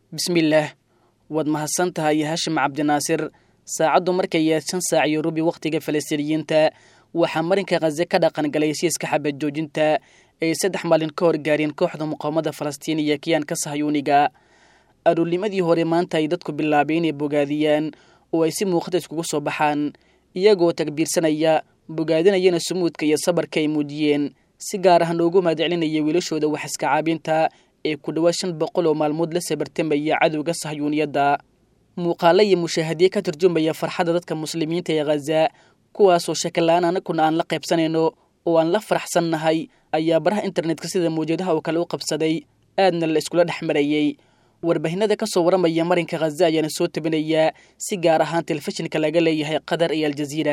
bismillaah waad mahadsan tahay hashim cabdinaasir saacaddu markay yaad shan saac iyo rubi wakhtiga falastiiniyiinta waxaa marinka khaze ka dhaqan galay heshiiska xabad joojinta ay saddex maalin ka hor gaareen kooxda muqaawamada falastiin iyo kiyaanka sahyuuniga aruurnimadii hore maanta ay dadku bilaabay inay bogaadiyaan oo ay si muuqata iskugu soo baxaan iyagoo takbiirsanaya bogaadinayana sumuudka iyo sabarka ay muujiyeen si gaar ah noogu mahadcelinaya wiilashooda wax iska caabinta ee ku dhowaa shan boqol oo maalmood la sabartamaya cadowga sahyuuniyadda muuqaalo iyo mushaahadiye ka turjumaya farxadda dadka muslimiinta ee khaza kuwaasoo shakala-aan anaguna aan la qaybsanayno oo aan la faraxsannahay ayaa baraha internetka sida mawjadaha oo kale u qabsaday aadna la iskula dhex marayey warbaahinada ka soo waramaya marinka khaza ayaana soo tabinayaa si gaar ahaan telefishinka laga leeyahay qatar iyo aljaziira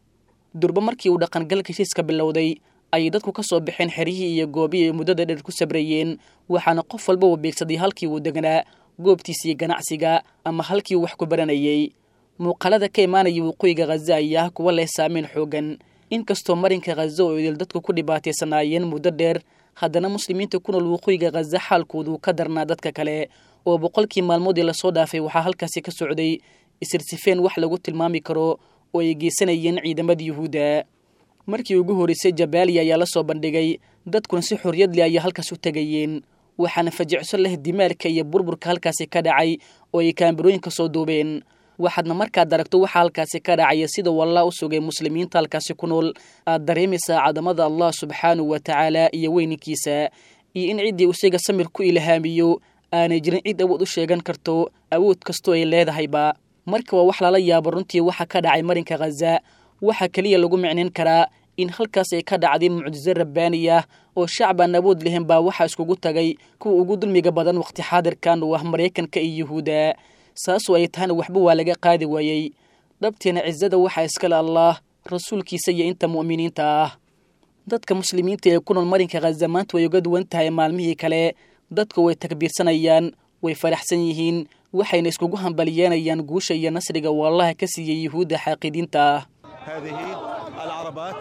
durba markii uu dhaqangalka heshiiska bilowday ayay dadku ka soo baxeen xeryihii iyo goobihii ay muddada dheer ku sabrayeen waxaana qof walba uu beegsaday halkii uu degnaa goobtiisii ganacsiga ama halkii uu wax ku baranayey muuqaalada ka imaanaya waqooyiga khaza ayaa ah kuwa leh saameyn xoogan inkastoo marinka khaza oo idil dadku ku dhibaataysanaayeen muddo dheer haddana muslimiinta ku nool waqooyiga khaza xaalkoodu ka darnaa dadka kale oo boqolkii maalmoodii lasoo dhaafay waxaa halkaasi ka socday isirsifeen wax lagu tilmaami karo oo ay geysanayeen ciidamada yuhuudda markii ugu horreysay jabaaliya ayaa la soo bandhigay dadkuna si xorriyad leh ayay halkaas u tegayeen waxaana fajicso leh dimaalka iyo burburka halkaasi ka dhacay oo ay kaambarooyinka soo duubeen waxaadna markaad aragto waxaa halkaasi ka dhacaya sida wallah u sugay muslimiinta halkaasi ku nool aad dareemaysaa cadamada allah subxaanahu wa tacaala iyo weyninkiisa iyo in ciddii isaga samir ku ilhaamiyo aanay jirin cid awood u sheegan karto awood kastoo ay leedahayba marka waa wax lala yaabo runtii waxa ka dhacay marinka khaza waxaa keliya lagu micnayn karaa in halkaas ay ka dhacday mucjiso rabbaani ah oo shacab aan awood lehen baa waxaa iskugu tagay kuwa ugu dulmiga badan wakhti xaadirkan oo ah maraykanka iyo yuhuudda saasoo ay tahana waxba waa laga qaadi waayey dhabteena cisada waxaa iskale allaah rasuulkiisa iyo inta mu'miniinta ah dadka muslimiinta ee ku nool marinka khaza maanta way uga duwan tahay maalmihii kale dadku way takbiirsanayaan way faraxsan yihiin waxayna iskugu hambaliyeenayaan guusha iyo nasriga uu allaha ka siiyey yuhuudda xaaqidiinta ah هذه العربات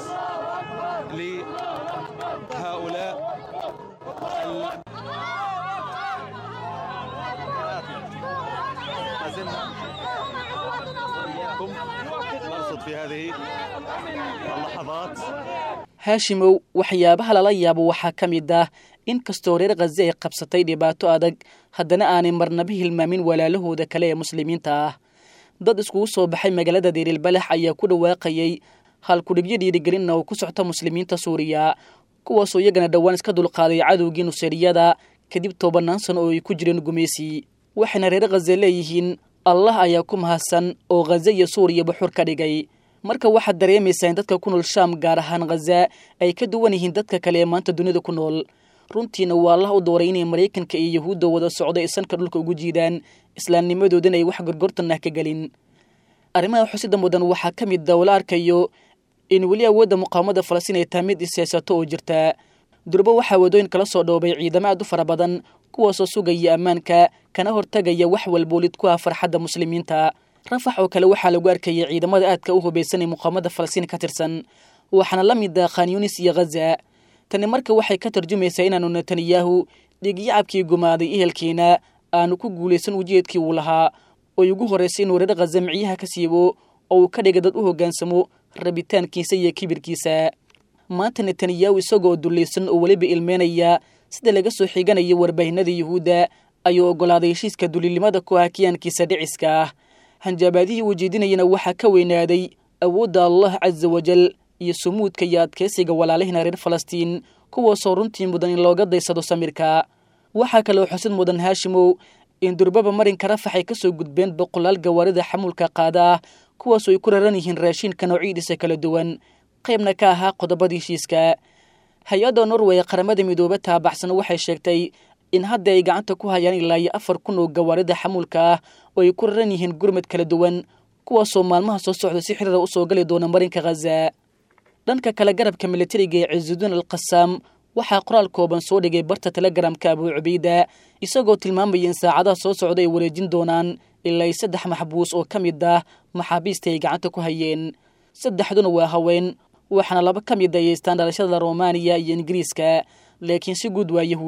لهؤلاء ال... ما زلنا وإياكم نرصد في هذه اللحظات haashimow waxyaabaha lala yaabo waxaa ka mid ah in kastoo reer khaze ay qabsatay dhibaato adag haddana aanay marnaba hilmaamin walaalahooda kale ee muslimiinta ah dad iskugu soo baxay magaalada deeriilbalax ayaa ku dhawaaqayay halkudhigyo dhiirigelinna oo ku socta muslimiinta suuriya kuwaasoo iyagana dhowaan iska dulqaaday cadowgii nuseeriyada kadib tobanaan sano oo ay ku jireen gumaysi waxayna reer khaze leeyihiin allah ayaa ku mahadsan oo khaze iyo suuriyaba xur ka dhigay marka waxaad dareemaysaa in dadka ku nool shaam gaar ahaan khaza ay ka duwan yihiin dadka kale ee maanta dunida ku nool runtiina waa allah u dooray inay maraykanka iyo yahuudda wada socdo ay sanka dhulka ugu jiidaan islaamnimadoodana ay wax gorgortan ah ka gelin arrimaha xusida mudan waxaa ka mid a la arkayo in weli awoodda muqaawamada falastiin ay tahay mid iseysato oo jirta durbo waxaa wadooyin kala soo dhoobay ciidamo aad u fara badan kuwaasoo sugaya ammaanka kana hortagaya wax walboolid ku ah farxadda muslimiinta rafax oo kale waxaa lagu arkayay ciidamada aadka u hubaysan ee muqaawamada falastiin ka tirsan waxaana la mid ah khan yunis iyo khaza tani marka waxay ka tarjumaysaa inaanu netanyahu dhiigyacabkii gumaaday ehelkiina aanu ku guulaysan ujeedkii uu lahaa oy ugu horraysay inuu reer khaza micyaha ka siibo oo uu ka dhiga dad u hoggaansamo rabitaankiisa iyo kibirkiisa maanta netanyahu isagoo dullaysan oo weliba ilmeynaya sida laga soo xiganaya warbaahinada yuhuudda ayuu oggolaaday heshiiska duliilnimada ku ah kiyaankiisa dhiciska ah hanjaabaadihii uu jeedinayana waxaa ka weynaaday awoodda allah casa wajal iyo sumuudka iyo adkeysiga walaalihina reer falastiin kuwaasoo runtii mudan in looga daysado samirka waxaa kaloo xusid mudan haashimow in durbaba marinka rafax ay ka soo gudbeen boqolaal gawaarida xamuulka qaada ah kuwaasoo ay ku raran yihiin raashiinka noocidiisa kala duwan qaybna ka ahaa qodobada heshiiska hay-adda norway qaramada midoobe taabaxsan waxay sheegtay in hadda ay gacanta ku hayaan ilaa iyo afar kun oo gawaarida xamuulka ah oo ay ku raran yihiin gurmad kala duwan kuwaasoo maalmaha soo socda si xiriira u soo gali doona marinka khaza dhanka kale garabka militariga ee ciisudiin alqasaam waxaa qoraal kooban soo dhigay barta telegramka abuu cubayda isagoo tilmaamaya in saacadaha soo socda ay wareejin doonaan ilaa saddex maxbuus oo ka mid ah maxaabiista ay gacanta ku hayeen saddexduna waa haween waxaana laba ka mid a yeystaan dhalashada romaniya iyo ingiriiska laakiin si guud waa yahuud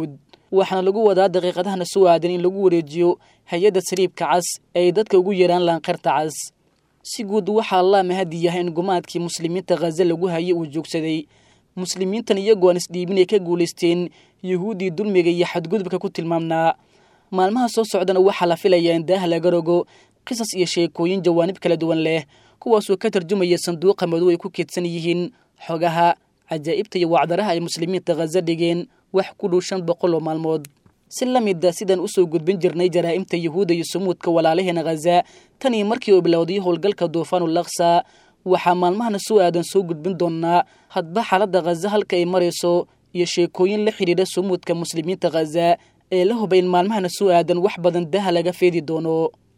waxaana lagu wadaa daqiiqadahana soo aadan in lagu wareejiyo hay-adda saliibka cas ee ay dadka ugu yeeraan laanqarta cas si guud waxaa allaa mahadi yahay in gumaadkii muslimiinta khaza lagu hayay uu joogsaday muslimiintan iyagoo aan isdhiibin ay ka guulaysteen yuhuuddii dulmiga iyo xadgudubka ku tilmaamnaa maalmaha soo socdana waxaa la filayaa in daaha laga rogo qisas iyo sheekooyin jawaanib kala duwan leh kuwaasoo ka tarjumaya sanduuqa madow ay ku keedsan yihiin xogaha cajaa'ibta iyo wacdaraha ay muslimiinta khaza dhigeen wax ku dhow shan boqol oo maalmood si la mida sidaan usoo gudbin jirnay jaraa'imta yuhuudda iyo sumuudka walaalaheena khaza tan iyo markii uu bilowday howlgalka duufaanul laksa waxaa maalmahana soo aadan soo gudbin doonaa hadba xaaladda khaza halka ay marayso iyo sheekooyin la xidhiidha sumuudka muslimiinta khaza ee la huba in maalmahana soo aadan wax badan daha laga feedi doono